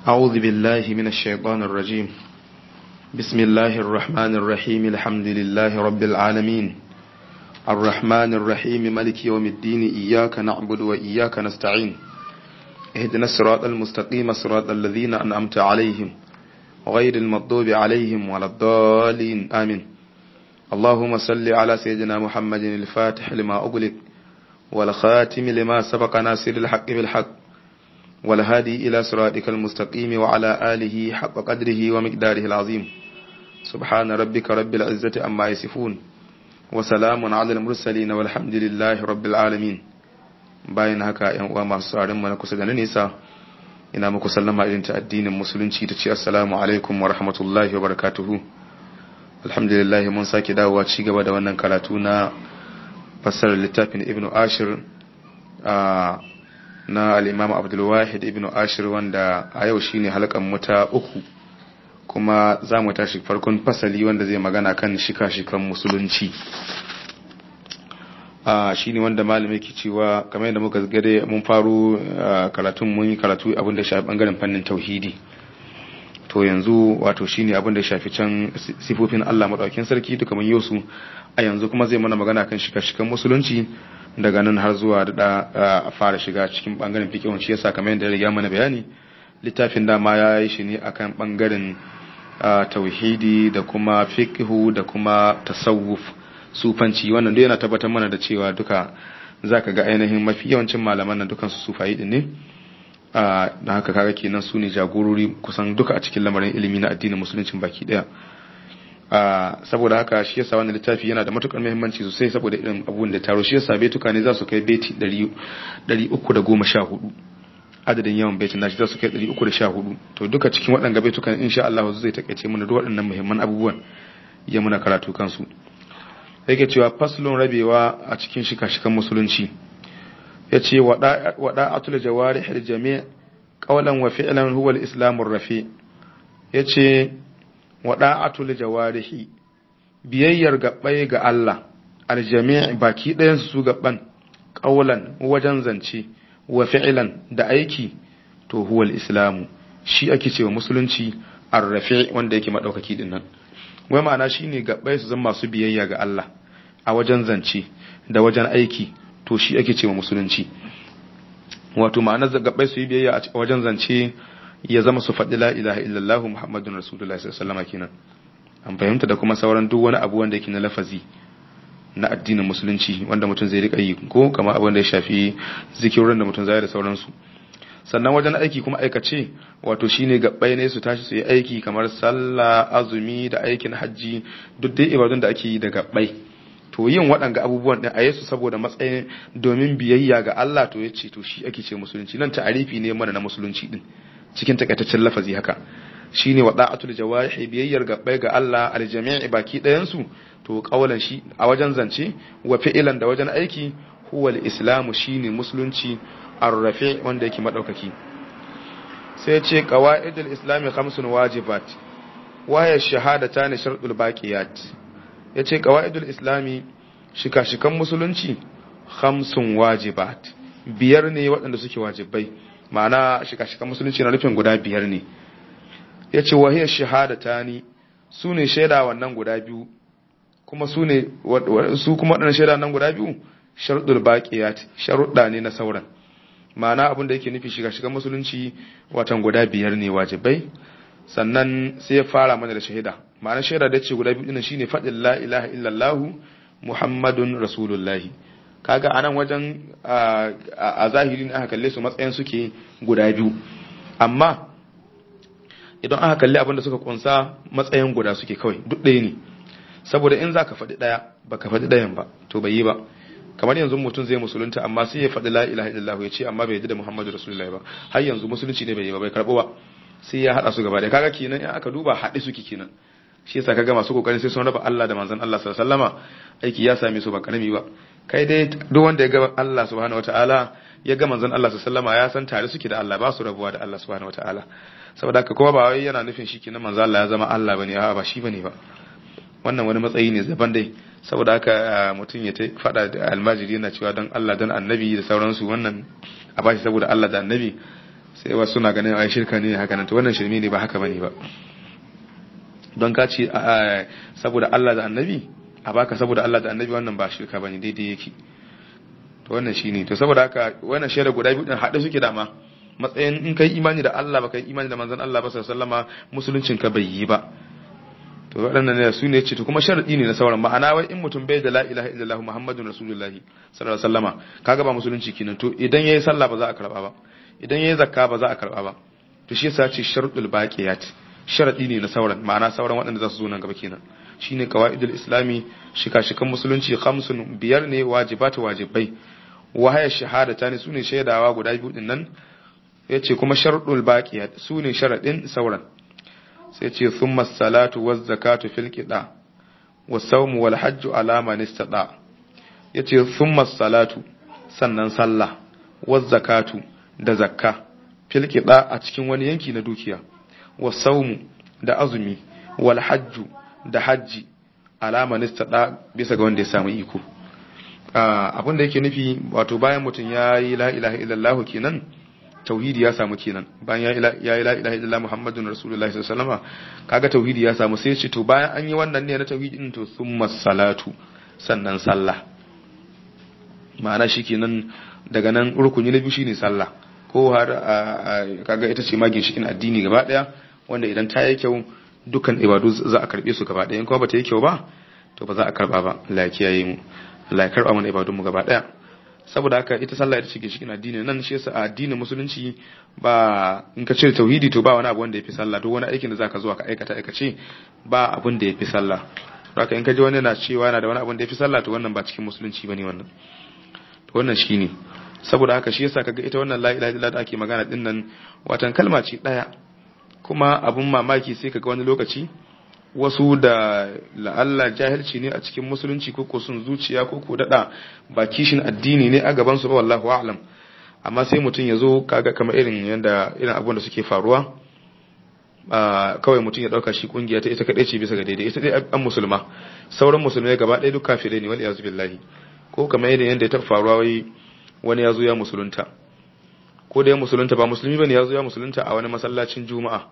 أعوذ بالله من الشيطان الرجيم بسم الله الرحمن الرحيم الحمد لله رب العالمين الرحمن الرحيم ملك يوم الدين إياك نعبد وإياك نستعين اهدنا الصراط المستقيم صراط الذين أنعمت عليهم غير المغضوب عليهم ولا الضالين آمين اللهم صل على سيدنا محمد الفاتح لما أغلق والخاتم لما سبق ناصر الحق بالحق والهادي إلى صراطك المستقيم وعلى آله حق قدره ومقداره العظيم سبحان ربك رب العزة أما يصفون وسلام على المرسلين والحمد لله رب العالمين bayan haka yan uwa masu tsarin mana kusa da na nisa ina muku sallama irin ta addinin musulunci ta ce assalamu alaikum wa rahmatullahi wa barakatuhu alhamdulillah mun sake dawowa ci gaba da wannan karatu na fassarar littafin ibn ashir na al'imam abdulwahid ibn ashir wanda a yau shine halkan muta uku kuma za mu tashi farkon fasali wanda zai magana kan shika-shikan musulunci shi ne wanda malamai ke cewa kamar yadda muka gade mun faru karatun mun yi karatu abin da shafi bangaren fannin tauhidi to yanzu wato shine abin da shafi can sifofin Allah madaukakin sarki duka mun yi su a yanzu kuma zai mana magana kan shika-shikan musulunci daga nan har zuwa da a fara shiga cikin bangaren fiqhun shi yasa kamar yadda ya riga mana bayani littafin dama ya yi shi ne akan bangaren tauhidi da kuma fiqhu da kuma tasawuf sufanci wannan duk yana tabbatar mana da cewa duka zaka ga ainihin mafi yawancin malaman nan dukan su sufayi din ne da haka kaga kenan su ne jagorori kusan duka a cikin lamarin ilimi na addinin musuluncin baki daya saboda haka shi yasa wannan littafi yana da matukar muhimmanci sosai saboda irin abubuwan da taro shi yasa baituka ne za su kai beti 314 adadin yawan baitin nashi za su kai 314 to duka cikin waɗanda baitukan insha Allah zai takaice mana duk waɗannan muhimman abubuwan ya muna karatu kansu yake cewa faslun rabewa a cikin shika-shikan musulunci ya ce waɗa atul jawari har jami ƙaunan wa fi'lan huwa al-islamur rafi ya ce waɗa atul jawarihi biyayyar gaɓai ga Allah aljami baki ɗayansu su gaɓan ƙaunan wajen zance wa fi'lan da aiki to huwa al-islamu shi ake cewa musulunci ar-rafi wanda yake madaukaki din nan wai ma'ana shine gaɓai su zama masu biyayya ga Allah a wajen zance da wajen aiki to shi ake cewa musulunci wato ma'anar gaɓai su yi biyayya a wajen zance ya zama su faɗi la ilaha illallah muhammadun rasulullahi sallallahu alaihi kenan an fahimta da kuma sauran duk wani abu wanda yake na lafazi na addinin musulunci wanda mutum zai rika yi ko kamar abin da ya shafi zikirin da mutum zai da sauransu sannan wajen aiki kuma aikace wato shine gabbai ne su tashi su yi aiki kamar sallah azumi da aikin hajji duk dai ibadun da ake yi da gabbai to yin waɗanga abubuwan ɗin a yesu saboda matsayin domin biyayya ga Allah to ya ce to shi ake ce musulunci nan ta'arifi ne mana na musulunci din cikin takaitaccen lafazi haka shine wa da'atul jawarihi biyayyar gabbai ga Allah aljami'i baki ɗayan su to kawalan shi a wajen zance wa fi'ilan da wajen aiki huwa al-islamu shine musulunci ar-rafi wanda yake madaukaki sai ya ce qawaidul islami khamsun wajibat wa ya shahadatan shartul baqiyat ya ce ƙawa'idul islami shika-shikan musulunci hamsin wajibat biyar ne waɗanda suke wajibai ma'ana shika-shikan musulunci na nufin guda biyar ne ya ce wahiyar shahadata ni su ne shaida wannan guda biyu kuma su ne su kuma waɗannan shaida nan guda biyu sharuɗul baƙiyat sharuɗa ne na sauran ma'ana abin da yake nufi shika-shikan musulunci watan guda biyar ne wajibai sannan sai ya fara mana da shahida ma'ana shaida da ce guda biyu dinnan shine faɗin la ilaha illallah muhammadun rasulullahi kaga anan wajen a zahiri ne aka kalle su matsayin suke guda biyu amma idan aka kalli abin da suka kunsa matsayin guda suke kawai duk ɗaya ne saboda in zaka faɗi ɗaya baka faɗi ɗayan ba to bai yi ba kamar yanzu mutum zai musulunta amma sai ya faɗi la ilaha illallah ya ce amma bai yi da muhammadu rasulullahi ba har yanzu musulunci ne bai yi ba bai karɓo ba sai ya haɗa su gaba da kaga kenan in aka duba haɗe suke kenan shi yasa kaga masu kokarin sai sun raba Allah da manzon Allah sallallahu alaihi wasallama aiki ya same su ba karami ba kai dai duk wanda ya ga Allah subhanahu wataala ya ga manzon Allah sallallahu alaihi wasallama ya san tare suke da Allah ba su rabuwa da Allah subhanahu wataala saboda haka kuma ba wai yana nufin shi kenan manzon Allah ya zama Allah bane a'a ba shi bane ba wannan wani matsayi ne zaban dai saboda haka mutum ya faɗa da almajiri yana cewa don Allah don annabi da sauransu wannan a bashi saboda Allah da annabi sai wasu suna ganin ai shirka ne haka nan to wannan shirme ne ba haka bane ba don ka ce saboda Allah da annabi a baka saboda Allah da annabi wannan ba shirka bane daidai yake to wannan shine to saboda haka wannan shaida guda biyu din hade suke dama matsayin in kai imani da Allah ba kai imani da manzon Allah ba sallallahu alaihi wasallama musuluncin ka bai yi ba to waɗannan ne su ne ce to kuma sharadi ne na sauran ma'ana wai in mutum bai da la ilaha illallah muhammadun rasulullah sallallahu alaihi wasallama kaga ba musulunci kenan to idan yayi sallah ba za a karba ba idan yayi zakka ba za a karba ba to shi yasa ce sharadul baqiyat sharadi ne na sauran ma'ana sauran waɗanda za su zo nan gaba kenan shine qawaidul islami shika-shikan musulunci khamsun biyar ne wajibatu wajibai wahaya shahadata ne sune shaidawa guda biyu din nan yace kuma sharadul baqiyat sune sharadin sauran sai ce thumma salatu waz zakatu fil qida was sawmu wal hajj ala man istada yace thumma salatu sannan sallah waz zakatu da zakka fil qida a cikin wani yanki na dukiya was sawmu da azumi wal hajj da hajji ala man istada bisa ga wanda ya samu iko abin da yake nufi wato bayan mutum ya yi la ilaha illallah kenan tauhidi ya samu kenan bayan ya yi la ilaha illallah muhammadun rasulullahi sallallahu alaihi wasallam kaga tauhidi ya samu sai ce to bayan an yi wannan ne na tauhidi din to summa salatu sannan sallah ma'ana shikenan daga nan rukuni na biyu shine sallah ko har kaga ita ce magin shikin addini gaba daya wanda idan ta yi kyau dukkan ibadu za a karbe su gaba daya in kuma bata yi kyau ba to ba za a karba ba Allah ya kiyaye mu Allah ya karba mana ibadun mu gaba daya saboda haka ita sallah ita ce cikin addini nan shi yasa a addinin musulunci ba in ka cire tauhidi to ba wani abu wanda yafi sallah duk wani aikin da zaka zuwa ka aikata aikace ba abun da yafi sallah haka in ka ji wani na cewa yana da wani abun da yafi sallah to wannan ba cikin musulunci bane wannan to wannan shine saboda haka shi yasa kaga ita wannan la ilaha illallah da ake magana din nan watan kalma ce daya kuma abun mamaki sai kaga wani lokaci wasu da la'alla jahilci ne a cikin musulunci ko sun zuciya ko ko dada ba kishin addini ne a gaban su ba wallahu a'lam amma sai mutum ya zo kaga kamar irin yanda irin abubuwan da suke faruwa kawai mutum ya dauka shi kungiya ta ita kadai ce bisa ga daidai ita dai an musulma sauran musulmai gaba ɗaya duk kafirai ne wal iyazu billahi ko kamar irin yanda ya ta faruwa wai wani ya zo ya musulunta ko da ya musulunta ba musulmi bane ya zo ya musulunta a wani masallacin juma'a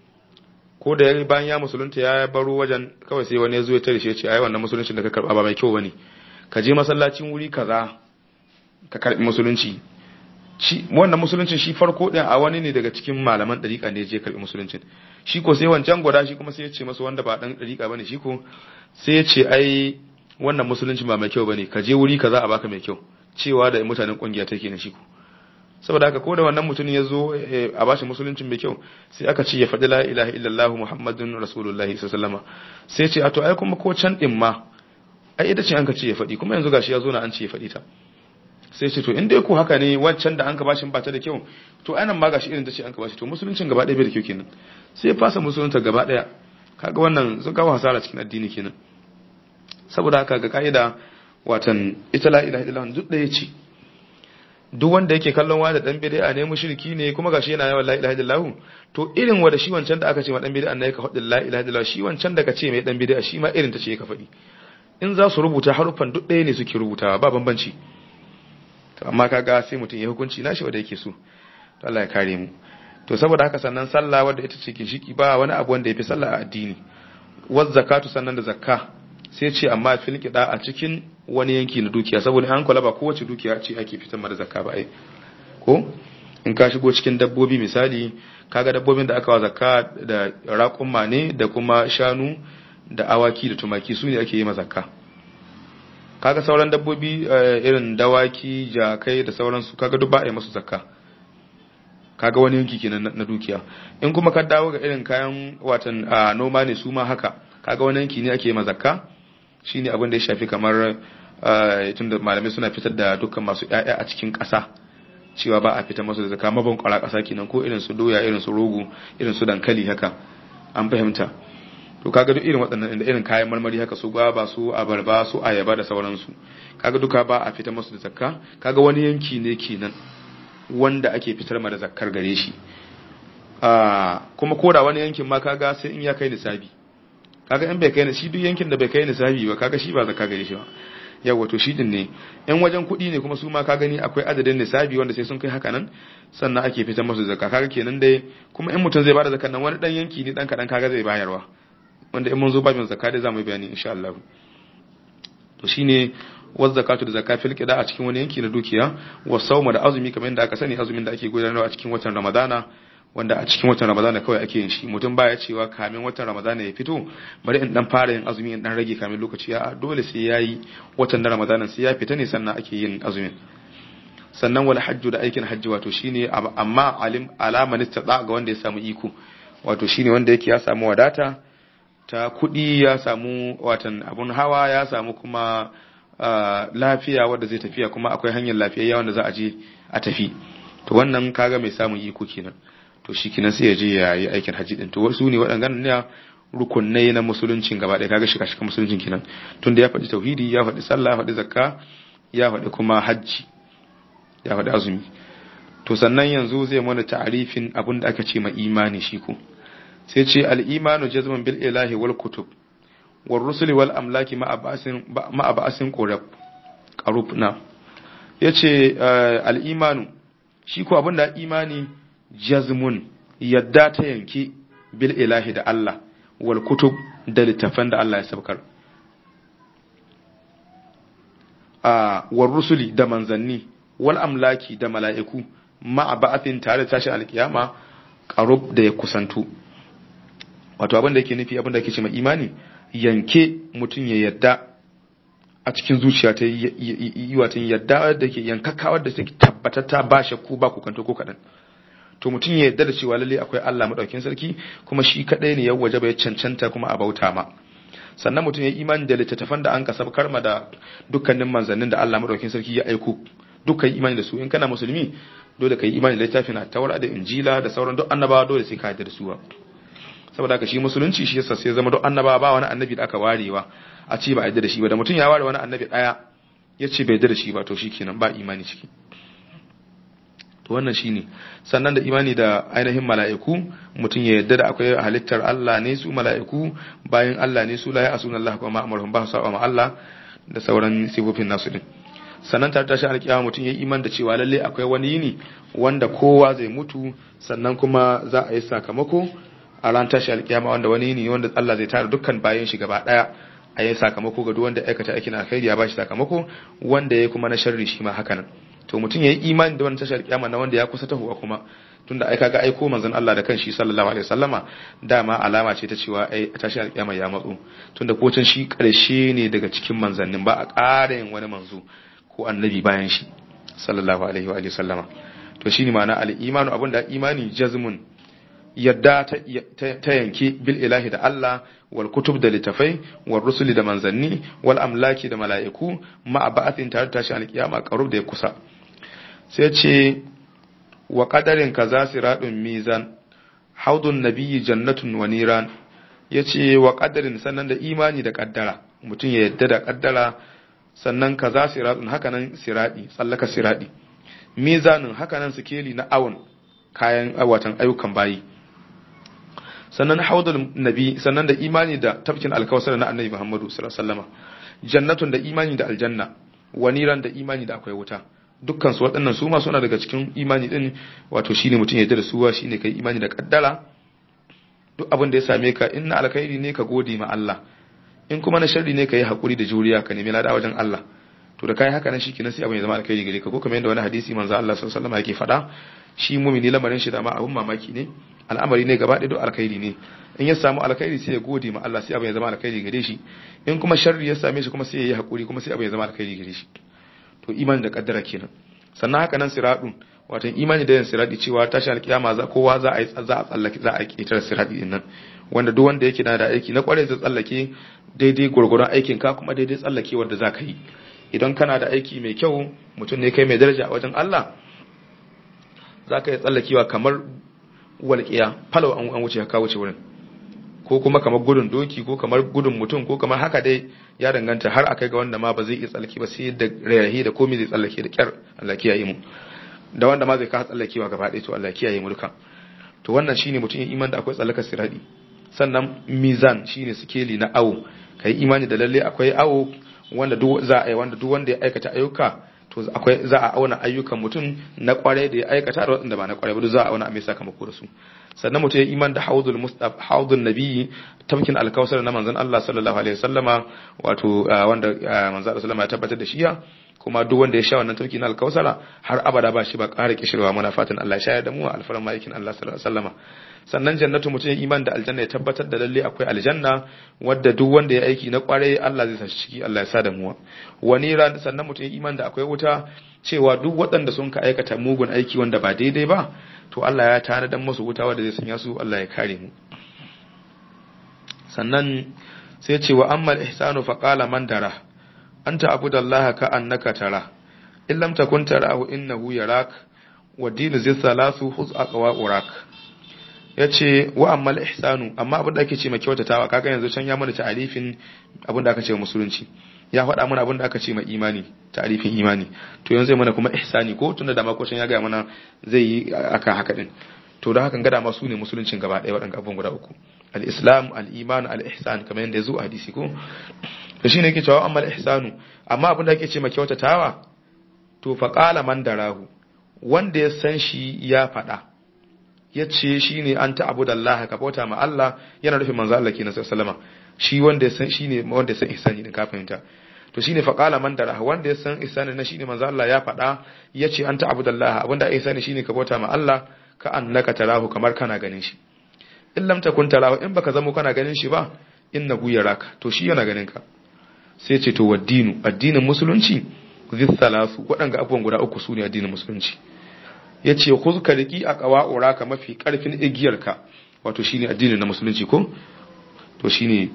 ko da ya bayan ya musulunta ya baro wajen kawai sai wani ya zo ya tare shi ya ce ai wannan musuluncin da ka karba ba mai kyau bane ka je masallacin wuri kaza ka karbi musulunci shi wannan musuluncin shi farko din a wani ne daga cikin malaman dariƙa ne je karbi musuluncin shi ko sai wancan gwada shi kuma sai ya ce masa wanda ba dan dariƙa bane shi ko sai ya ce ai wannan musulunci ba mai kyau bane ka je wuri kaza a baka mai kyau cewa da mutanen kungiya take ne shi ko saboda haka ko da wannan mutumin ya zo a bashi musuluncin mai kyau sai aka ce ya faɗi la ilaha illallah muhammadun rasulullahi sallallahu sai ce a to ai kuma ko can din ma ai ita ce an ka ce ya faɗi kuma yanzu gashi ya zo na an ce ya faɗi ta sai ce to in dai ko haka ne wancan da an ka bashi ba ta da kyau to anan ma gashi irin ta ce an ka bashi to musuluncin gaba ɗaya bai da kyau kenan sai ya fasa musulunta gaba ɗaya kaga wannan sun kawo hasara cikin addini kenan saboda haka ga ka'ida watan ita la ilaha illallah duk ɗaya ce duk wanda yake kallon wa da dan bid'a ne mushriki ne kuma gashi yana yawan la ilaha illallah to irin wanda shi wancan da aka ce ma dan bid'a ne ka faɗi la ilaha illallah shi wancan da ka ce mai dan bid'a shi ma irin ta ce ka faɗi in za su rubuta haruffan duk ɗaya ne suke rubutawa ba bambanci to amma kaga sai mutum ya hukunci nashi wanda yake so to Allah ya kare mu to saboda haka sannan sallah wanda ita ce ginshiki ba wani abu wanda yafi sallah a addini waz zakatu sannan da zakka sai ce amma fil qida a cikin wani yanki na dukiya saboda an kula ba kowace dukiya ce ake fitar da zakka ba ai ko in ka shigo cikin dabbobi misali kaga dabbobin da aka wa zakka da raƙumma ne da kuma shanu da awaki da tumaki su ne ake yi ma zakka kaga sauran dabbobi irin dawaki jakai da sauransu kaga duk ba a yi masu zakka kaga wani yanki kenan na dukiya in kuma ka dawo ga irin kayan watan noma ne su ma haka kaga wani yanki ne ake yi ma zakka shine abin da ya shafi kamar tunda malamai suna fitar da dukkan masu ƴaƴa a cikin ƙasa cewa ba a fitar masu da zakka maban kwara ƙasa kenan ko irin su doya irin su rogo irin su dankali haka an fahimta to kaga duk irin waɗannan da irin kayan marmari haka su gwaba su abarba su ayaba da sauransu kaga duka ba a fitar masu da zakka kaga wani yanki ne kenan wanda ake fitar ma da zakkar gare shi kuma koda wani yankin ma kaga sai in ya kai nisabi kaga in bai kai shi duk yankin da bai kai nisabi ba kaga shi ba zakka gare shi ba yawa to shi din ne in wajen kuɗi ne kuma su ma ka gani akwai adadin nisabi wanda sai sun kai haka nan sannan ake fitar masu zakka kaga kenan dai kuma in mutum zai bada zakkan nan wani dan yanki ne dan kadan kaga zai bayarwa wanda in mun zo babin zakka dai zamu yi bayani insha Allah to shine waz zakatu da zakka fil qida a cikin wani yanki na dukiya wa sawma da azumi kamar yadda aka sani azumin da ake gudanarwa a cikin watan Ramadana wanda a cikin watan Ramadana kawai ake yin shi mutum baya cewa kamin watan Ramadana ya fito bari in dan fara yin azumi in dan rage kamin lokaci ya dole sai yayi watan Ramadana sai ya fita ne sannan ake yin azumin sannan wal hajju da aikin hajji wato shine amma alim alaman istada ga wanda ya samu iko wato shine wanda yake ya samu wadata ta kudi ya samu watan abun hawa ya samu kuma lafiya wanda zai tafiya kuma akwai hanyar lafiya wanda za a je a tafi to wannan kaga mai samun iko kenan to shi kenan sai ya je ya yi aikin hajji din to wasu ne waɗannan ne rukunai na musuluncin gaba ɗaya kaga shiga shiga musuluncin kenan tunda ya faɗi tauhidi ya faɗi sallah ya faɗi zakka ya faɗi kuma hajji ya faɗi azumi to sannan yanzu zai mana ta'arifin abin da aka ce ma imani shi ko sai ce al-imanu jazman bil ilahi wal kutub wal rusuli wal amlaki ma abasin ma abasin qurab qarub na yace al-imanu shi ko abin da imani jazmun yadda ta yanki bil ilahi da Allah wal kutub da littafan da Allah ya sabkar a war rusuli da manzanni wal amlaki da mala'iku ma'a ba'athin tare da tashin alkiyama qarub da ya kusantu wato abin da yake nufi abin da yake ce mai imani yanke mutum ya yadda a cikin zuciya ta yi watan yadda da ke yankakawa da take tabbatar ta ba shakku ba kukanto ko kadan to mutum ya yadda da cewa lalle akwai Allah madaukakin sarki kuma shi kadai ne ya wajaba ya cancanta kuma a bauta ma sannan mutum ya imani da littattafan da an kasab karma da dukkanin manzannin da Allah madaukakin sarki ya aiko dukkan imani da su in kana musulmi dole ka yi imani da littafin a taura da injila da sauran duk annabawa dole sai ka yarda da su ba saboda haka shi musulunci shi yasa sai zama duk annabawa ba wani annabi da aka warewa a ce ba yarda da shi ba da mutum ya ware wani annabi daya ya ce bai yarda da shi ba to shikenan ba imani ciki to wannan shine sannan da imani da ainihin mala'iku mutum ya yarda da akwai halittar Allah ne su mala'iku bayan Allah ne su la ya asuna Allah kuma ma'amuruhum ba su ma Allah da sauran sifofin nasu din sannan tare tashi alkiyama mutum ya iman da cewa lalle akwai wani yini wanda kowa zai mutu sannan kuma za a yi sakamako a ran tashi alkiyama wanda wani yini wanda Allah zai tara dukkan bayan shi gaba daya a yi sakamako ga duk wanda aikata aikin alkhairi ya bashi sakamako wanda ya kuma na sharri shi ma haka nan to mutum ya yi imani da wannan tashi alkiyama na wanda ya kusa tahowa kuma tunda ai kaga aiko manzon Allah da kanshi sallallahu alaihi wasallama dama alama ce ta cewa ai tashi alkiyama ya matso tunda kocin shi karshe ne daga cikin manzannin ba a ƙara yin wani manzo ko annabi bayan shi sallallahu alaihi wa sallama to shine ma'ana al-imanu abinda imani jazmun yadda ta yanke bil ilahi da Allah wal kutub da litafai wal rusuli da manzanni wal amlaki da mala'iku ma ba'athin tare tashi al-kiyama qarub da ya kusa sai ce wa qadarin kaza siradun mizan haudun nabiyyi jannatun wa niran yace wa qadarin sannan da imani da kaddara mutum ya yadda da kaddara sannan kaza siratun hakanan siradi tsallaka siradi mizanin hakanan sikeli na awon kayan watan ayyukan bayi sannan haudul nabi sannan da imani da tafkin alkawasar na annabi muhammadu sallallahu alaihi wasallam jannatun da imani da aljanna waniran da imani da akwai wuta dukkan su waɗannan su ma suna daga cikin imani din wato shine mutum ya da suwa shine kai imani da kaddara duk abin da ya same ka inna alkhairi ne ka gode ma Allah in kuma na sharri ne ka yi haƙuri da juriya ka nemi lada wajen Allah to da kai haka nan shi kenan sai abin ya zama alkhairi gare ka ko kamar yadda wani hadisi manzo Allah sallallahu alaihi wasallam yake faɗa shi mumini lamarin shi da ma abun mamaki ne al'amari ne gaba ɗaya duk alkhairi ne in ya samu alkhairi sai ya gode ma Allah sai abin ya zama alkhairi gare shi in kuma sharri ya same shi kuma sai ya yi haƙuri kuma sai abin ya zama alkhairi gare shi to imani da kaddara kenan sannan haka nan siradun wato imani da yin siradi cewa tashi alkiyama za kowa za a yi za a tsallake za a ketar siradi din nan wanda duk wanda yake da aiki na kwarai zai tsallake daidai gurgurun aikin ka kuma daidai tsallake wanda za ka yi idan kana da aiki mai kyau mutum ne kai mai daraja a wajen Allah za ka yi tsallakewa kamar walƙiya falo an wuce ka wuce wurin ko kuma kamar gudun doki ko kamar gudun mutum ko kamar haka dai ya danganta har akai ga wanda ma ba zai iya tsallake ba sai da rayahi da komai zai tsallake da kyar Allah kiyaye mu da wanda ma zai ka tsallakewa gaba ɗaya to Allah kiyaye mu duka to wannan shine mutum ya iman da akwai tsallakar siradi sannan mizan shine sikeli na awo kai imani da lalle akwai awo wanda duk za a yi wanda duk wanda ya aikata ayyuka to akwai za a auna ayyukan mutum na kwarai da ya aikata da wanda ba na kwarai ba duk za a auna a mai sakamako da su sannan mutum ya iman da haudul mustaf haudul nabiyyi tamkin alkausar na manzon Allah sallallahu alaihi wasallama wato wanda manzon Allah sallama ya tabbatar da shi ya kuma duk wanda ya sha wannan tafki na alkausara har abada ba shi ba ƙara kishirwa muna fatan Allah ya shayar da mu alfaran malikin Allah sallallahu alaihi wasallama sannan jannatu mutum ya iman da aljanna ya tabbatar da lalle akwai aljanna wadda duk wanda ya aiki na kwarai Allah zai sa shi ciki Allah ya sa da mu wani ran sannan mutum ya iman da akwai wuta cewa duk waɗanda sun ka aikata mugun aiki wanda ba daidai ba to Allah ya tanadar musu wuta wanda zai sanya su Allah ya kare mu sannan sai ce wa ammal ihsanu fa qala man dara anta abudallaha ka annaka tara in lam takun tarahu innahu yarak wa dinu zai salasu huz aqwa urak yace wa ammal ihsanu amma abin da ake ce mai kyautatawa kaga yanzu can ya mana ta'arifin abin da aka ce musulunci ya faɗa mana abin da aka ce mai imani ta'arifin imani to yanzu zai mana kuma ihsani ko tunda da makocin ya gaya mana zai yi akan haka din to da hakan gada ma su ne musuluncin gaba ɗaya waɗanda abubuwan guda uku al-islam al-iman al-ihsan kamar yadda ya zo a hadisi ko to shine yake cewa amma al-ihsanu amma abin da ake ce mai kyautatawa to fa qala man darahu wanda ya san shi ya faɗa ya ce shi ne an ta'abudallaha ka bauta ma Allah yana nufin manzo Allah kenan sallallahu shi wanda ya san shi ne wanda ya san ihsani din ka fahimta to shine fa qala man darahu wanda ya san ihsani na shine manzo Allah ya faɗa ya ce an ta'abudallaha abinda ihsani shine ka bauta ma Allah ka annaka tarahu kamar kana ganin shi in lam takun tarahu in baka zamo kana ganin shi ba innahu yaraka to shi yana ganin ka sai ce to waddinu addinin musulunci zis salasu waɗanga abubuwan guda uku su ne addinin musulunci ya ce ka riki a ƙawa'ura ka mafi ƙarfin igiyarka wato shine addinin na musulunci ko to shine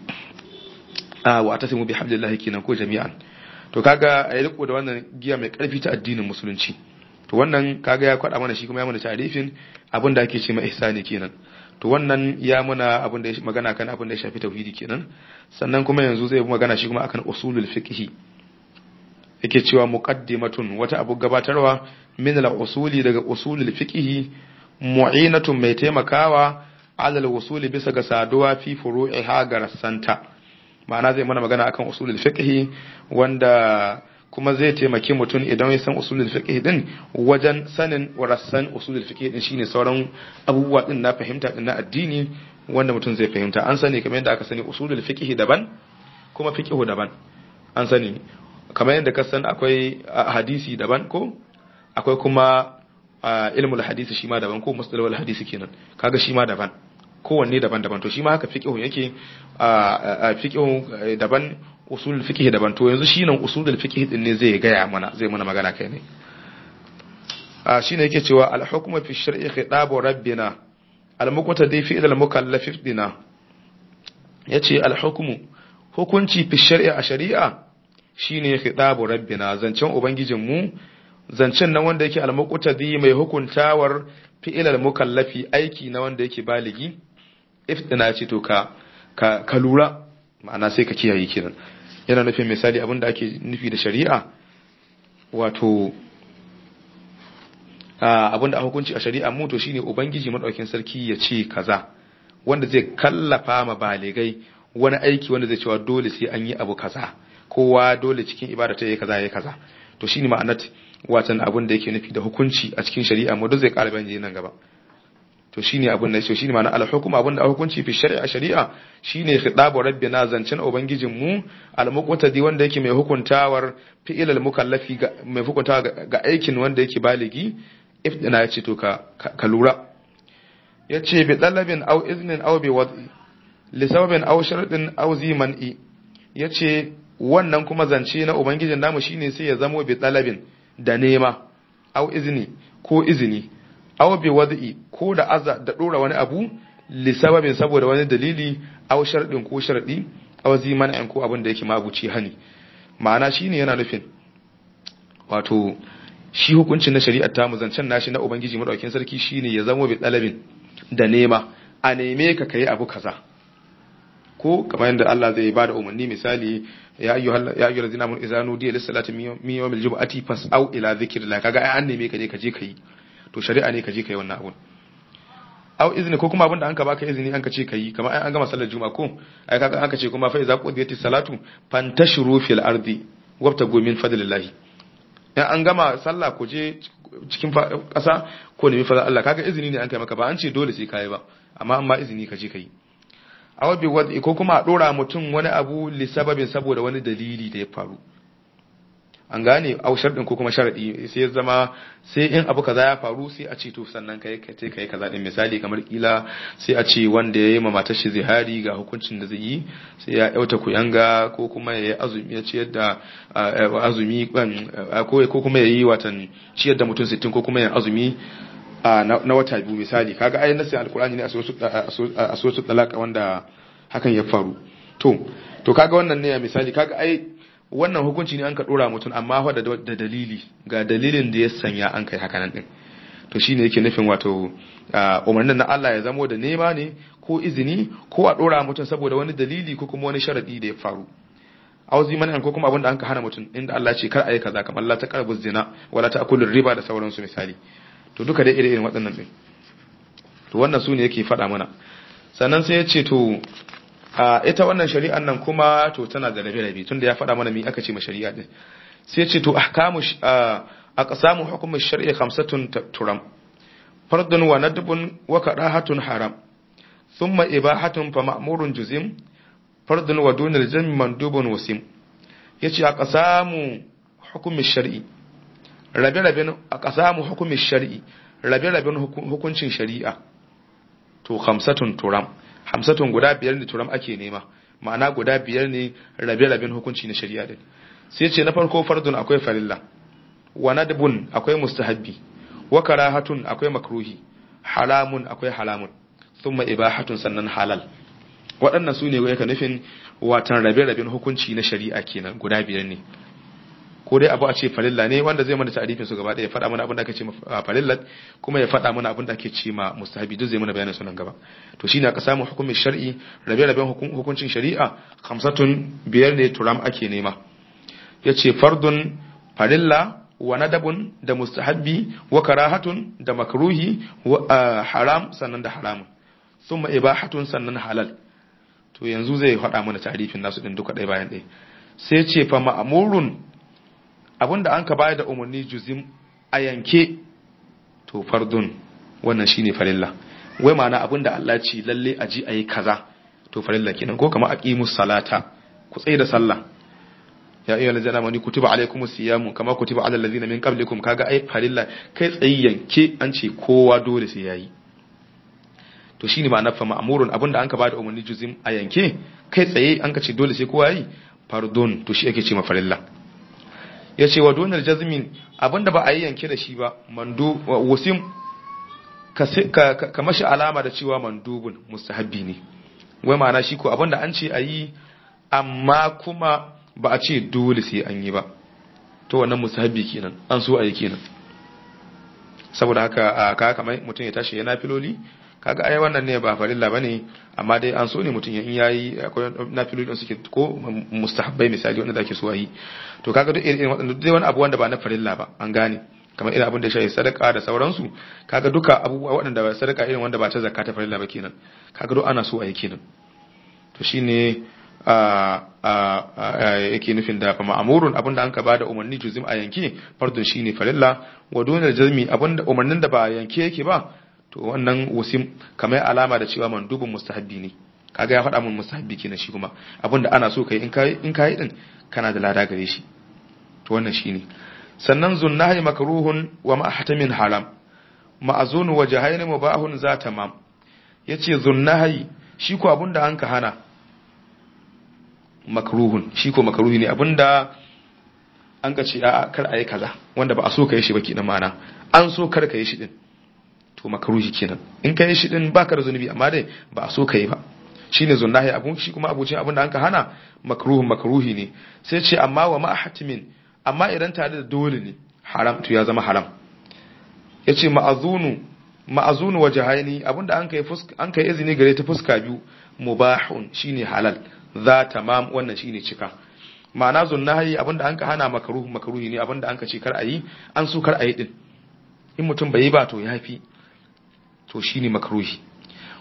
a wa ta simu bi hamdillahi kenan ko jami'an to kaga a yi riko da wannan giya mai ƙarfi ta addinin musulunci to wannan kaga ya kwaɗa mana shi kuma ya mana tarifin abin da ake ce ma ihsani kenan to wannan ya muna abin da magana kan abin da ya shafi tauhidi kenan sannan kuma yanzu zai magana shi kuma akan usulul fiqh yake cewa muqaddimatun wata abu gabatarwa min al-usuli daga usulul fiqh mu'inatun mai taimakawa ala al-usuli bisa ga saduwa fi furu'iha ga rassanta ma'ana zai mana magana akan usulul fiqh wanda kuma zai taimaki mutum idan ya san usulul fiqh din wajen sanin rassan usulul fiqh din shine sauran abubuwa din na fahimta din na addini wanda mutum zai fahimta an sani kamar yadda aka sani usulul fiqh daban kuma fiqh daban an sani kamar yadda ka san akwai hadisi daban ko akwai kuma ilmul hadisi shi ma daban ko mustalahul hadisi kenan kaga shi ma daban kowanne daban-daban to shi ma haka fiqhu yake fiqhu daban usulul fiqh daban to yanzu shi nan usulul fiqh din ne zai gaya mana zai mana magana kai ne a shine yake cewa al hukmu fi shar'i khitabu rabbina al muqtadi fi al mukallaf dina yace al hukmu hukunci fi shar'i a shari'a shine khitabu rabbina zancen ubangijin mu zancen nan wanda yake al muqtadi mai hukuntawar fi'il al mukallafi aiki na wanda yake baligi ifdina ce to ka ka lura ma'ana sai ka kiyaye kiran yana nufin misali abin da ake nufi da shari'a wato abin da hukunci a shari'a mu to shine ubangiji madaukin sarki ya ce kaza wanda zai kallafa ma baligai wani aiki wanda zai cewa dole sai an yi abu kaza kowa dole cikin ibada ta yi kaza yayi kaza to shine ma'anar watan abin da yake nufi da hukunci a cikin shari'a mu duk zai ƙara bayani nan gaba to shine abin da shine ma'ana al-hukm abin da hukunci fi shari'a shari'a shine khitabu rabbina zancen ubangijin mu al-muqtadi wanda yake mai hukuntawar fi'il al-mukallafi mai hukuntawa ga aikin wanda yake baligi ifdina yace to ka ka lura yace bi talabin aw iznin aw bi wad'i li sababin aw sharadin aw ziman'i yace wannan kuma zance na ubangijin namu shine sai ya zamo bi talabin da nema aw izni ko izini aw bi wad'i ko da aza da dora wani abu li sababin saboda wani dalili aw sharadin ko sharadi aw ziman'in ko abin da yake mabuci hani ma'ana shine yana nufin wato shi hukuncin na shari'ar ta mu zancen nashi na ubangiji madaukakin sarki shine ya zamo bi talabin da nema a neme ka kai abu kaza ko kamar yadda Allah zai bada umarni misali ya ayyuhal ya ayyuhal ladina amanu idza nudiya lis salati min yawmil jum'ati fas'au ila dhikrillah kaga ai an neme ka je ka je kai to shari'a ne ka je kai wannan abun aw izini ko kuma abinda an ka baka izini an ka ce kai kamar an gama sallar juma'a ko ai kaga an ka ce kuma fa iza qudiyatis salatu fantashuru fil ardi wabtagu min fadlillahi in an gama sallah ku je cikin ƙasa ko nemi fadlan Allah kaga izini ne an kai maka ba an ce dole sai kai ba amma an ba izini ka je kai aw bi wadi ko kuma a dora mutum wani abu li sababin saboda wani dalili da ya faru an gane au sharɗin ko kuma sharaɗi sai ya zama sai in abu kaza ya faru sai a ce to sannan kai ka ce kai kaza din misali kamar kila sai a ce wanda ya yi ma matar shi zihari ga hukuncin da zai yi sai ya yauta kuyanga ko kuma ya yi azumi ya ciyar da azumi ko ko kuma ya yi watan ciyar da mutum 60 ko kuma ya azumi na wata biyu misali kaga ayin nasin alkur'ani ne a sosu talaka wanda hakan ya faru to to kaga wannan ne misali kaga ai wannan hukunci ne an ka dora mutum amma fa da dalili ga dalilin da ya sanya an kai hakanan din to shine yake nufin wato umarnin na Allah ya zamo da nema ne ko izini ko a dora mutum saboda wani dalili ko kuma wani sharadi da ya faru auzi man ko kuma abinda an ka hana mutum inda Allah ce kar ayi kaza kamar la taqrabu zina wala ta'kulu riba da sauransu misali to duka dai irin waɗannan din to wannan su ne yake faɗa mana sannan sai ya ce to ita wannan shari'an nan kuma to tana da rabe-rabe tunda ya faɗa mana mi aka ce ma shari'a din sai ce to ahkamu aqsamu hukm ash-shar'i khamsatun turam fardun wa nadbun wa karahatun haram thumma ibahatun fa ma'murun juzim fardun wa dunal jami mandubun wasim yace aqsamu hukm ash-shar'i rabe-raben aqsamu hukm ash-shar'i rabe-raben hukuncin shari'a to khamsatun turam hamsatun guda biyar ne turam ake nema ma'ana guda biyar ne rabe-raben hukunci na shari'a din sai ce na farko fardun akwai farilla wa nadbun akwai mustahabbi wa karahatun akwai makruhi haramun akwai halamun thumma ibahatun sannan halal waɗannan su ne yake nufin watan rabe-raben hukunci na shari'a kenan guda biyar ne ko dai abu a ce farilla ne wanda zai mana ta'arifin su gaba ɗaya ya faɗa mana abin da ake ce farillat kuma ya faɗa mana abin da ake ce ma mustahabi duk zai mana bayanin sunan gaba to shine aka samu hukumin shar'i rabe-raben hukuncin shari'a khamsatun biyar ne turam ake nema yace fardun farilla wa nadabun da mustahabbi wa karahatun da makruhi wa haram sannan da haramun thumma ibahatun sannan halal to yanzu zai faɗa mana ta'arifin nasu din duka ɗaya bayan ɗaya sai ce fa ma'murun abinda an ka bayar da umarni juzim a yanke to fardun wannan shine farilla wai ma'ana abinda Allah ce lalle a ji ayi kaza to farilla kenan ko kamar aqimus salata ku tsaye da sallah ya ayyuhal ladzina amanu kutiba alaykumus siyamu kama kutiba alal ladzina min qablikum kaga ai farilla kai tsaye yanke an ce kowa dole sai yayi to shine ma'ana fa ma'murun abinda an ka bada umarni juzim a yanke kai tsaye an ka ce dole sai kowa yayi fardun to shi ake ce ma farilla ya ce wa donar jazmin abinda ba a yi yanke da shi ba mandu wasim ka mashi alama da cewa mandubun mustahabbi ne wai ma'ana shi ko abinda an ce a yi amma kuma ba a ce dole sai an yi ba to wannan mustahabbi kenan an so a yi kenan saboda haka ka kamar mutum ya tashi yana filoli kaga ai wannan ne ba farilla bane amma dai an so ne mutum in yayi akwai nafiloli da suke ko mustahabbai misali wanda zake so yi to kaga duk irin waɗanda duk wani abu wanda ba na farilla ba an gane kamar irin abin da shi sadaka da sauransu kaga duka abubuwa waɗanda ba sadaka irin wanda ba ta zakka ta farilla ba kenan kaga duk ana so a yi kenan to shine a yake nufin da fama amurun abinda an ka ba da umarni juzim a yanke fardun shine farilla wa donar jazmi abinda umarnin da ba yanke yake ba to wannan wasim kamar alama da cewa mandubin mustahabbi ne kaga ya faɗa mun mustahabbi kenan shi kuma abinda ana so kai in kai in kai din kana da lada gare shi to wannan shine sannan zunnahi makruhun wa ma'hatamin haram ma'azun wa jahayn mubahun za tamam yace zunnahi shi ko abinda an ka hana makruhun shi ko makruhi ne abinda an ka ce a kar a yi kaza wanda ba a so ka yi shi ba kenan ma'ana an so kar ka yi shi din to makruhi kenan in ka yi shi din baka da zunubi amma dai ba a so ka yi ba shine zunnahi abun shi kuma abucin abin da an ka hana makruhun makruhi ne sai ce amma wa ma hatimin amma idan tare da dole ne haram to ya zama haram yace ma'azunu ma'azunu wajahaini abinda an kai fuska an kai izini gare ta fuska biyu mubahun shine halal za tamam wannan shine cika ma'ana zunnahi abinda an ka hana makruh makruhi ne abinda an ka ce kar ayi an so kar ayi din in mutum bai yi ba to yafi to shine makruhi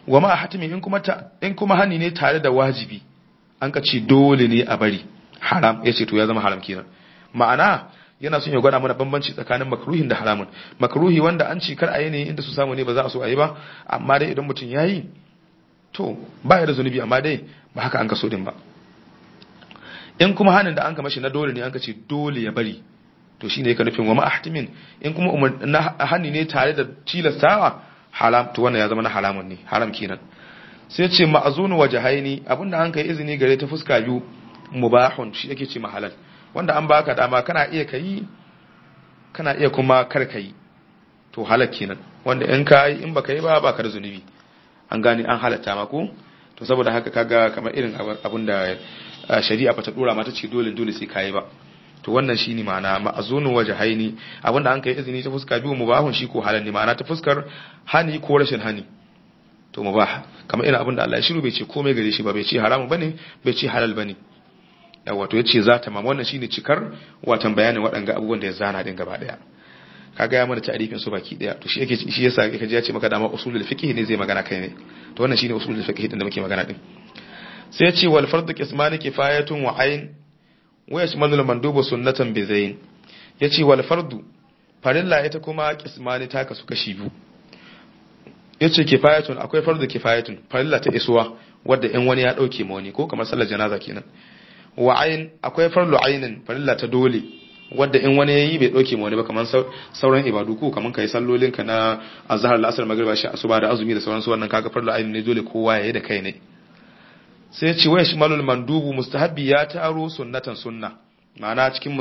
wa ma hatimi in kuma in kuma hani ne tare da wajibi an ka ce dole ne a bari haram yace to ya zama haram kenan ma'ana yana son ya gwada mana bambanci tsakanin makruhin da haramun makruhi wanda an ci kar a yi ne inda su samu ne ba za a so a yi ba amma dai idan mutum ya yi to ba ya da zunubi amma dai ba haka an ka so din ba in kuma hanin da an ka mashi na dole ne an ka ce dole ya bari to shine yake nufin wa ma'ahtimin in kuma na hani ne tare da tilastawa haram to wannan ya zama na haramun ne haram kenan sai ce ma'azunu wajhaini abinda an kai izini gare ta fuska biyu mubahun shi yake ce mahalal wanda an baka dama kana iya kai kana iya kuma kar kai to halal kenan wanda in ka yi in baka yi ba baka da zunubi an gane an halatta ma ko to saboda haka kaga kamar irin abin da shari'a bata dora mata ce dole dole sai kai ba to wannan shine ma'ana ma'azunu wajhaini abinda an kai izini ta fuska biyu mubahun shi ko halal ne ma'ana ta fuskar hani ko rashin hani to mubah kamar irin abinda Allah ya shiru bai ce komai gare shi ba bai ce haramu bane bai ce halal bane yawa to yace za ta mam wannan shine cikar watan bayanin waɗanga abubuwan da ya zana din gaba daya kaga ya mana ta'arifin su baki daya to shi yake shi yasa yake ji ya ce maka dama usulul fiqh ne zai magana kai ne to wannan shine usulul fiqh din da muke magana din sai ya ce wal fardu qismani kifayatun wa ayn wa yashmalul mandubu sunnatan bi zayn yace wal fardu farilla ita kuma qismani ta kasu kashi biyu yace kifayatun akwai fardu kifayatun farilla ta isuwa wadda in wani ya dauke ma wani ko kamar sallar janaza kenan wa ayn akwai farlu aynin farilla ta dole wadda in wani yayi bai dauke ma wani ba kamar sauran ibadu ko kamar kai sallolin ka na azhar al-asr magriba shi asuba da azumi da sauran su wannan kaga farlu aynin ne dole kowa yayi da kai ne sai ya ce wa shimalul mandubu mustahabbi ya taro sunnatan sunna ma'ana cikin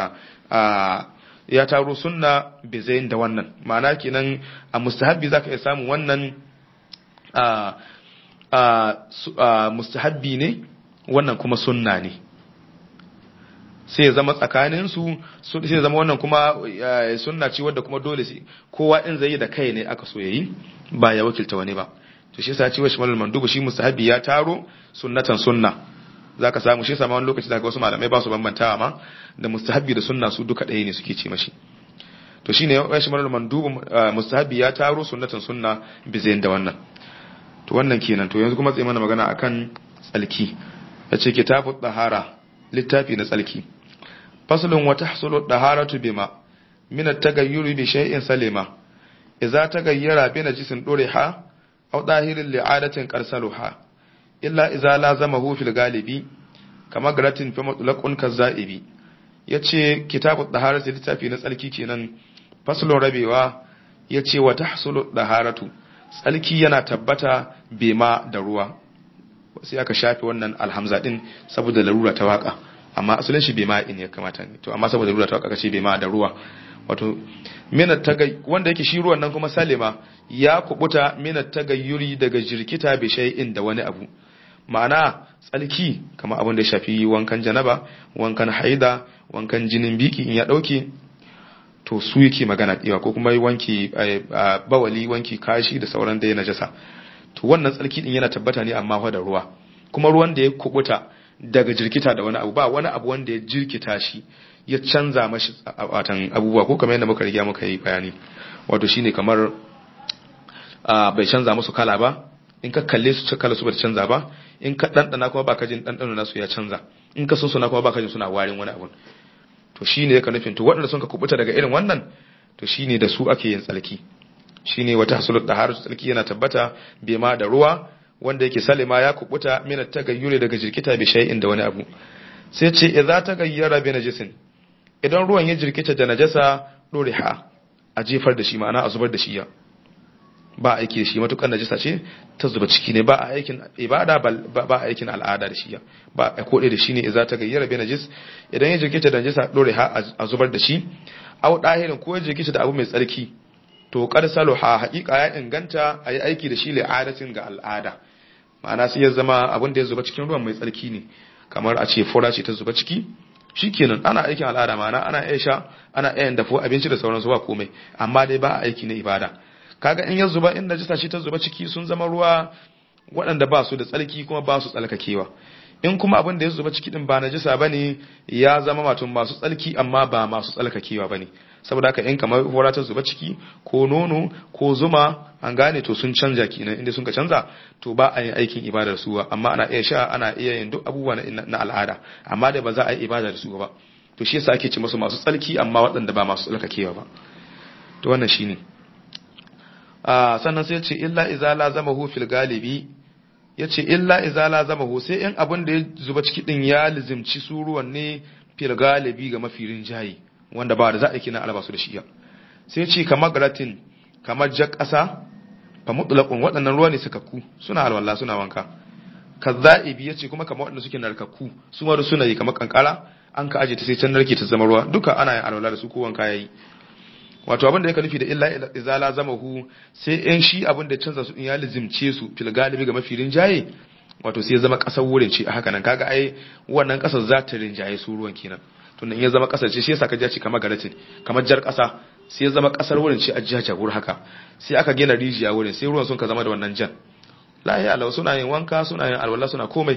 ya taro sunna bizayin da wannan ma'ana kenan a mustahabbi zaka iya samun wannan mustahabbi ne wannan kuma sunna ne sai ya zama tsakanin su sai ya zama wannan kuma sunna ce wadda kuma dole sai kowa in zai yi da kai ne aka so yayi ba ya wakilta wani ba to shi yasa ce wa shimalul mandubu shi mustahabi ya taro sunnatan sunna zaka samu shi sama wani lokaci zaka wasu malamai ba su bambantawa ma da mustahabi da sunna su duka ɗaya ne suke ce mashi to shine wa shimalul mandubu mustahabi ya taro sunnatan sunna bizayin da wannan to wannan kenan to yanzu kuma sai mana magana akan tsalki yace kitabu dahara littafi na tsalki faslun wa tahsulu daharatu bima min at-tagayyuri bi shay'in salima idza tagayyara bi najisin duriha أو ظاهر لعادة قرسلها إلا إذا لازمه في الغالب كما قرأت في مطلق كالزائب yace kitabu daharatu littafi na tsalki kenan faslun rabewa yace wa tahsulu daharatu tsalki yana tabbata bema da ruwa sai aka shafe wannan alhamza din saboda larura ta waka amma asalin shi bema in ya kamata ne to amma saboda larura ta waka kace bema da ruwa wato minat tagay wanda yake shi ruwan nan kuma salima ya kubuta minat tagayyuri daga jirkita bi shay'in da wani abu ma'ana tsalki kamar abin da ya shafi wankan janaba wankan haida wankan jinin biki in ya dauke to su yake magana diwa ko kuma wanki bawali wanki kashi da sauran da ya najasa to wannan tsalki din yana tabbata ne amma da ruwa kuma ruwan da ya kubuta daga jirkita da wani abu ba wani abu wanda ya jirkita shi ya canza mashi watan abubuwa ko kamar yadda muka riga muka yi bayani wato shine kamar bai canza musu kala ba in ka kalle su kala su bai canza ba in ka dandana kuma baka jin dandano nasu ya canza in ka suna kuma baka jin suna warin wani abu to shine yake nufin to waɗanda sun ka kubuta daga irin wannan to shine da su ake yin tsalki shine wata hasulut taharu tsalki yana tabbata bai ma da ruwa wanda yake salima ya kubuta min tagayyure daga jirkita bi shay'in da wani abu sai ce idza tagayyara bi najisin idan ruwan ya jirkita da najasa doriha a jefar da shi ma'ana a zubar da shi ya ba aiki da shi matukar najasa ce ta zuba ciki ne ba a aikin ibada ba a aikin al'ada da shi ya ba a kode da shi ne idza tagayyara bi najis idan ya jirkita da najasa doriha a zubar da shi au dahirin ko ya jirkita da abu mai tsarki to qad saluha haqiqa ya inganta ayi aiki da shi li'adatin ga al'ada ma'ana sai ya zama abin da ya zuba cikin ruwan mai tsarki ne kamar a ce fura ce ta zuba ciki shikenan ana aikin al'ada ma'ana ana iya sha ana iya dafo abinci da sauransu ba komai amma dai ba a aiki na ibada kaga in ya zuba in najisa ce ta zuba ciki sun zama ruwa waɗanda ba su da tsarki kuma ba su tsalkakewa in kuma abin da ya zuba ciki din ba najisa bane ya zama wato masu tsalki amma ba masu tsalkakewa bane saboda haka in kamar hora ta zuba ciki ko nono ko zuma an gane to sun canja kenan inda sun ka canza to ba a yin aikin ibadar su amma ana iya sha ana iya yin duk abubuwa na al'ada amma da ba za a yi ibada da su ba to shi yasa ake ce musu masu tsalki amma waɗanda ba masu tsalkakewa ba to wannan shine a sannan sai ce illa iza lazamahu fil galibi yace illa iza lazamahu sai in abin da ya zuba ciki din ya lizimci suruwan ne fil galibi ga mafirin jayi wanda ba da za a kina alaba su da shiya sai ce kamar garatin kamar jar ƙasa fa mutlaqun waɗannan ruwa ne sakakku suna alwala suna wanka kazza'ibi yace kuma kamar waɗanda suke narkakku su ma suna yi kamar kankara an ka aje ta sai can narke ta zama ruwa duka ana yin alwala da su ko wanka yayi wato abin da yake nufi da illa izala zamahu sai in shi abin da canza su in ya lizimce su fil galibi ga mafirin jaye wato sai ya zama kasar wurin ce a haka nan kaga ai wannan kasar za ta rinjaye su ruwan kenan tunda in ya zama kasar ce shi yasa ka ji kamar garatin kamar jar kasa sai ya zama kasar wurin ce a jaja wurin haka sai aka gina rijiya wurin sai ruwan sun ka zama da wannan jan lahi alawa suna yin wanka suna yin alwala suna komai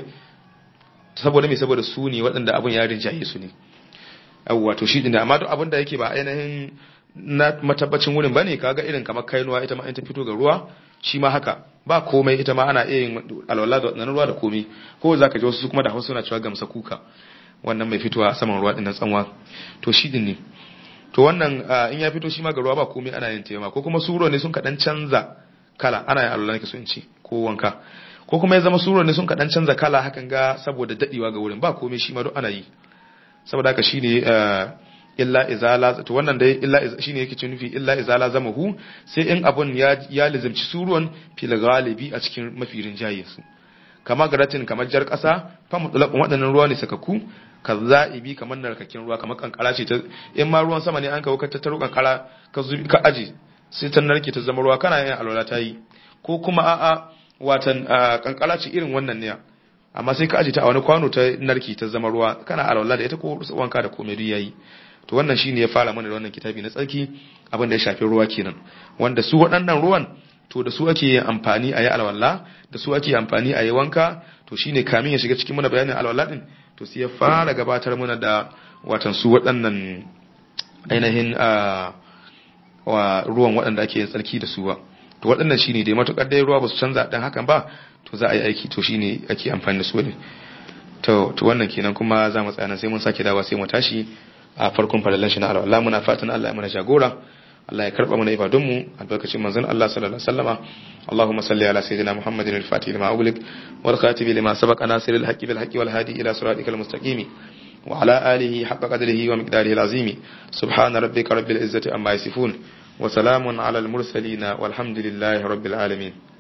saboda me saboda su ne waɗanda abin ya rinjaye su ne yawwa to shi ne amma duk abin da yake ba ainihin na matabbacin wurin bane kaga irin kamar kainuwa ita ma in ta fito ga ruwa shi ma haka ba komai ita ma ana iya yin alwala da wannan ruwa da komai ko zaka ji wasu su kuma da Hausa suna cewa gamsa kuka wannan mai fitowa saman ruwa din tsanwa to shi din ne to wannan in ya fito shi ma ga ruwa ba komai ana yin tema ko kuma suro ne sun kadan canza kala ana yin alwala ne so in ce ko wanka ko kuma ya zama suro ne sun kadan canza kala hakan ga saboda dadewa ga wurin ba komai shi ma duk ana yi saboda haka shine illa izala to wannan dai illa shine yake ce nufi illa izala zamahu sai in abun ya ya lizimci suruwan fil galibi a cikin mafirin jaye su kama garatin kamar jar kasa fa mutlaqun waɗannan ruwa ne sakaku kazza'ibi kamar narkakin ruwa kamar kankara ce ta in ma ruwan sama ne an kawo ka tattaro kankara ka zubi ka aje sai ta narke ta zama ruwa kana yin alwala ta yi ko kuma a'a watan kankara ce irin wannan ne amma sai ka aje ta a wani kwano ta narke ta zama ruwa kana alwala da ita ko wanka da komai duk yayi to wannan shine ya fara mana da wannan kitabi na tsarki abin da ya shafi ruwa kenan wanda su waɗannan ruwan to da su ake amfani a yi alwala da su ake amfani a yi wanka to shine kamin ya shiga cikin mana bayanin alwala din to sai ya fara gabatar mana da watan su waɗannan ainihin wa ruwan waɗanda ake yin tsarki da su ba to waɗannan shine dai matukar dai ruwa ba su canza dan hakan ba to za a yi aiki to shine ake amfani da su ne to to wannan kenan kuma za mu tsaya sai mun sake dawa sai mu tashi a farkon farallan shi na alwala muna fatan Allah ya mana jagora Allah ya karba mana ibadunmu albarkacin manzon Allah sallallahu alaihi wasallama Allahumma salli ala sayyidina Muhammadin al-Fatih lima ughliq wal khatib lima sabaqa nasir al-haqqi bil haqqi wal hadi ila siratikal mustaqim wa ala alihi haqqa qadrihi wa miqdarihi al-azim subhana rabbika rabbil izzati amma yasifun wa salamun ala al-mursalin walhamdulillahi rabbil alamin